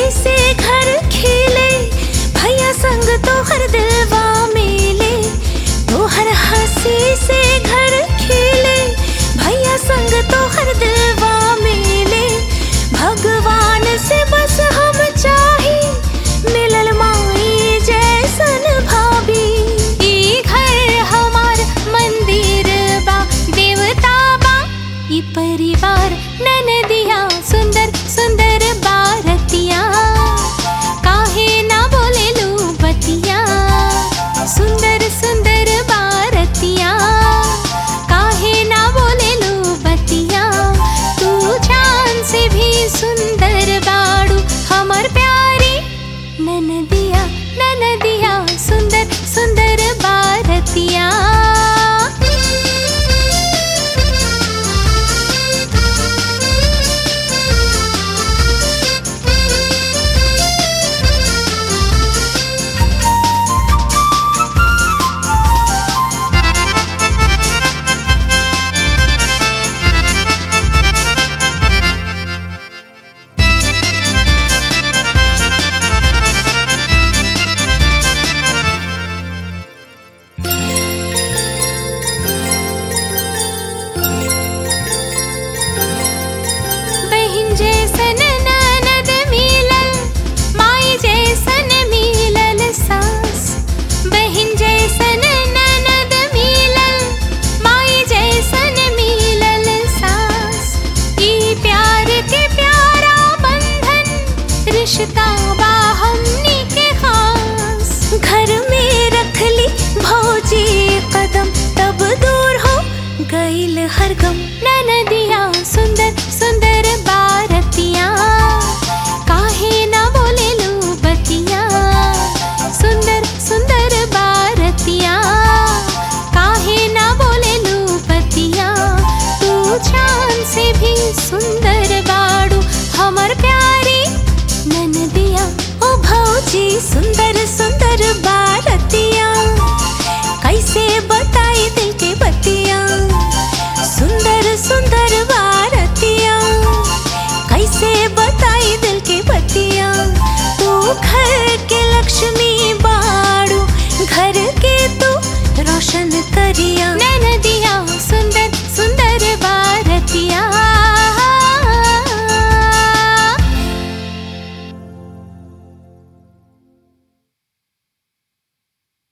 से घर खिले भैया संग तो हर दिलवा मिले तो हर हंसी से घर खिले भैया संग तो हर दिलवा मिले भगवान से बस हम चाही मिलल माई जैसन भाभी ई घर हमार मंदिर बा देवता बा ई परिवार ननदिया सुंदर सुंदर बारतिया काहे ना बोले लू बतिया सुंदर सुंदर बारतिया काहे ना बोले लू बतिया तू जान से भी सुंदर बाड़ू हमर प्यारी ननदिया ननदिया सुंदर सुंदर बारतिया बहिन जैसन ननद मिलल माई जैसन मिलल सास बहिन जैसन ननद मिलल माई जैसन मिलल सास ई प्यार के प्यारा बंधन रिश्ता बा हमनी के खास घर में रख ली भौजी कदम तब दूर हो गईल हर गम ननदिया सुंदर सुंदर बारतिया काहे ना बोले लू बतिया सुंदर सुंदर बारतिया काहे ना बोले लू बतिया तू चांद से भी सुंदर बाड़ू हमर प्यारी ननदिया ओ भौजी सुंदर सुंदर बारतिया कैसे बताई दिल के बतिया सुंदर सुंदर बारतिया कैसे बताई दिल के बतिया तू घर के लक्ष्मी